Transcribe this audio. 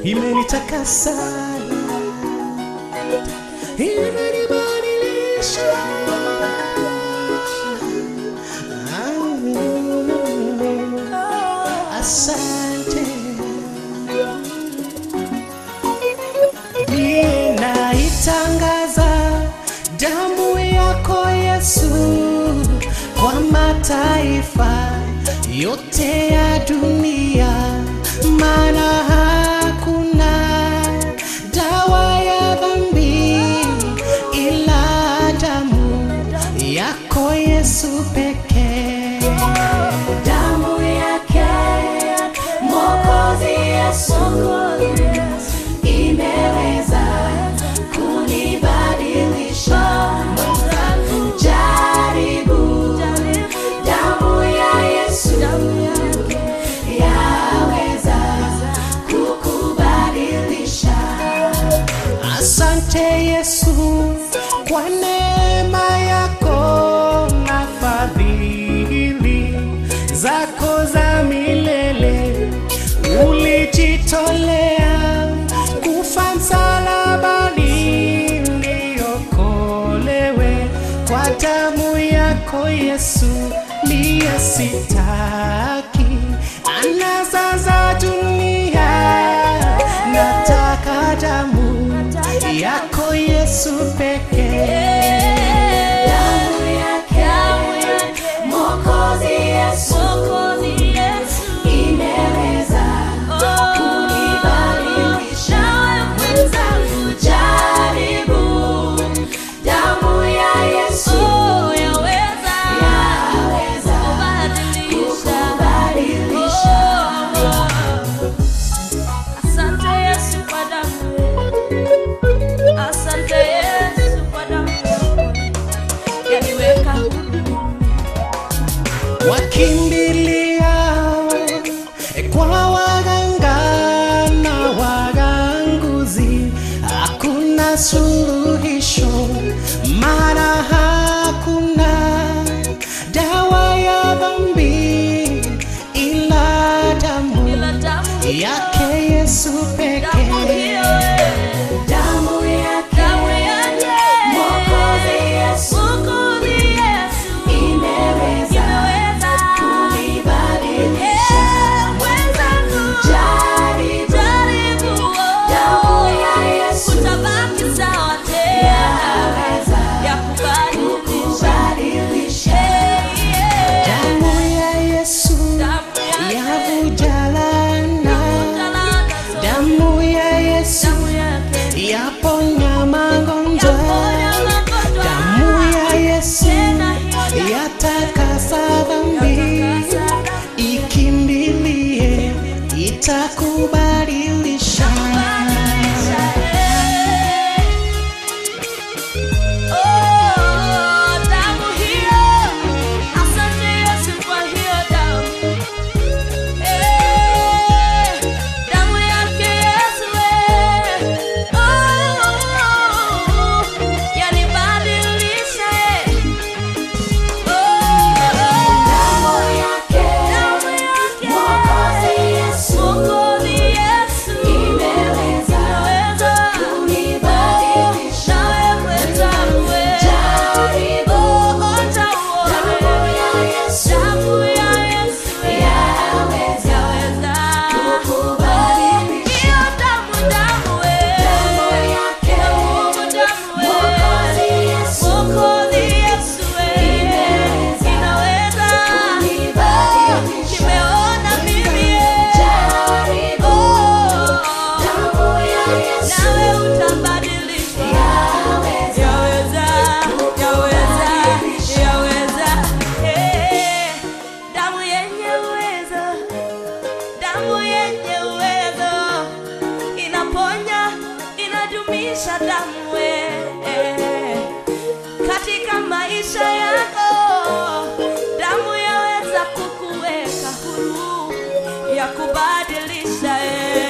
imenitakasa, imenibadilisha. Ah, Asante. Ninaitangaza damu yako Yesu kwa mataifa yote ya dunia, maana hakuna dawa ya dhambi ila damu yako Yesu pekee. Damu yake Mwokozi Yesu imeweza kunibadilisha. Jaribu damu ya Yesu yaweza kukubadilisha. Asante Yesu kwa neema yako na fadhili zako za milele. Ulijitolea kufa msalabani niokolewe kwa damu yako Yesu, niye sitaki anasa za dunia, nataka damu yako Yesu pekee. Damu yake Mwokozi Yesu imeweza kunibadilisha. Jaribu damu ya Yesu yaweza kukubadilisha. Asante Yesu kwa damu. Asante Yesu kwa damu. Yaniweka huru. wakimbilia kwa waganga na waganguzi, hakuna suluhisho, maana hakuna dawa ya dhambi ila damu Ila damu yake Yesu damu pekee. hiyo, eh. Damu yake Damu yake. Mwokozi Yesu Mwokozi Yesu. imeweza Imeweza. kunibadilisha. Eh, mwenzangu. Jaribu Jaribu, oh. damu ya Yesu Utabaki sawa tena. yaweza Ya kubadilisha. kubadilisha. Eh, yeah. Damu ya Yesu Damu yake. yavuja laana, Talanta zote. damu ya Yesu Damu yake. yaponya magonjwa, Yaponya magonjwa. damu ya Yesu Tena hiyo damu yatakasa dhambi, yatakasa dhambi. ikimbilie itakubadilisha. Kubadilisha, eh. Oh, damu hiyo. Asante Yesu kwa hiyo damu. Eh, damu yake Yesu, eh. Oh, yanibadilisha, eh. Oh, Damu yake damu yake. Mwokozi Yesu Mwokozi Yesu. imeweza Imeweza. kunibadilisha. Jaribu damu ya Yesu yaweza kukubadilisha. Damu yake Mwokozi Yesu imeweza kunibadilisha. Jaribu damu ya Yesu yaweza Damu yenye uwezo, damu yenye uwezo inaponya, inadumisha damu eh, katika maisha yako. Damu yaweza kukuweka huru, ya kubadilisha eh.